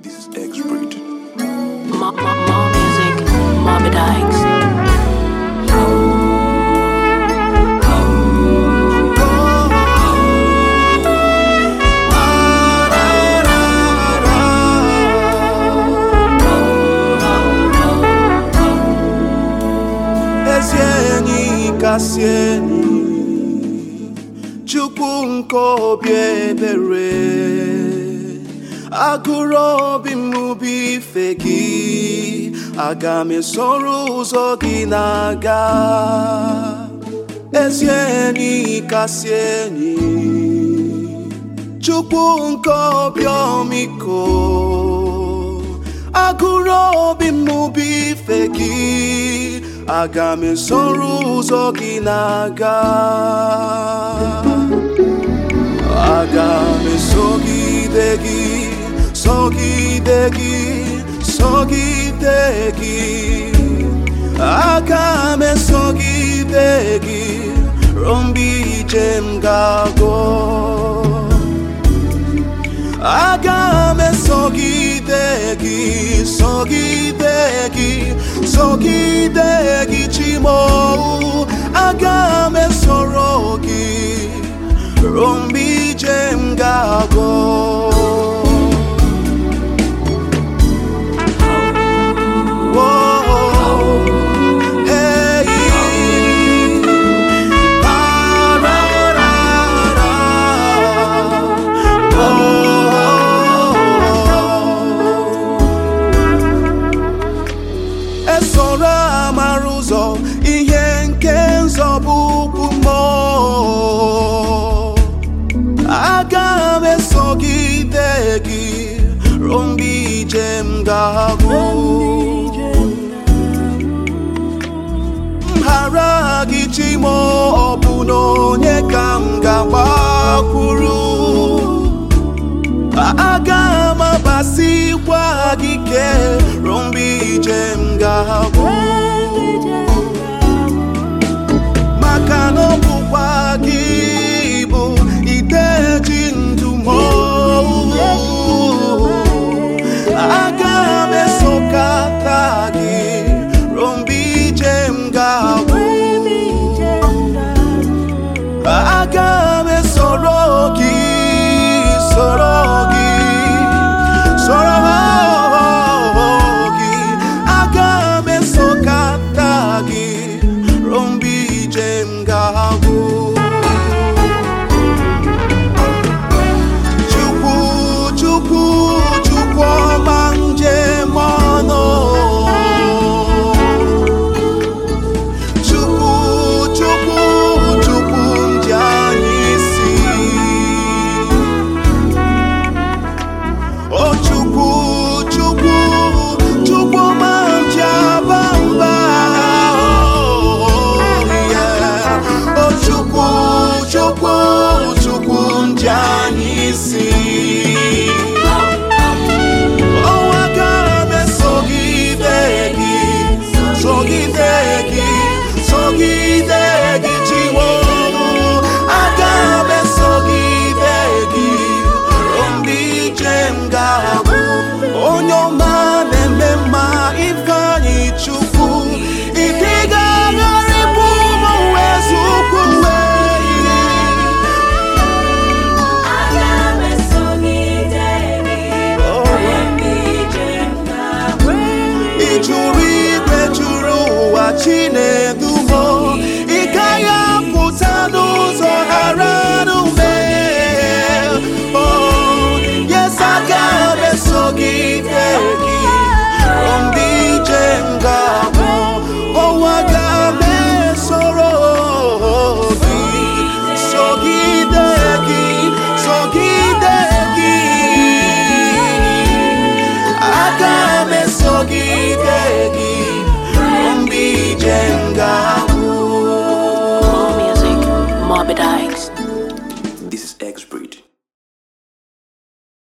This is X rated. More, more, more music, Morbid Dykes. ezi enyi kasị enyi chukwu nke obi ebere agụrụ obi m bụ ife gị aga m esoro ụzọ gị na-aga ezi enyi kasị enyi chukwu nke obi ọmịiko agụrụ obi m bụ ife gị aga m esoro ụzọ gị na-aga aga m esogide gị sogide gị sogide gị aga m esogide gị ruo mgbe ije m ga-agụ aga m esogide gị sogide gị sogide gị chimo aga m esoro gị ruo mgbe ije m ga-agụ Whoa, hey. esoro amara ụzọ ihe nke nzọbụ ukwu mmụọ aga m esogide gị ruo mgbe ije m ga-agwụ mghara gị chimo ọ bụ na onye ka m ga-agbakwuru aga m abasikwa gị ke ruo mgbe ije m ga-agwụ maka na ọ bụkwa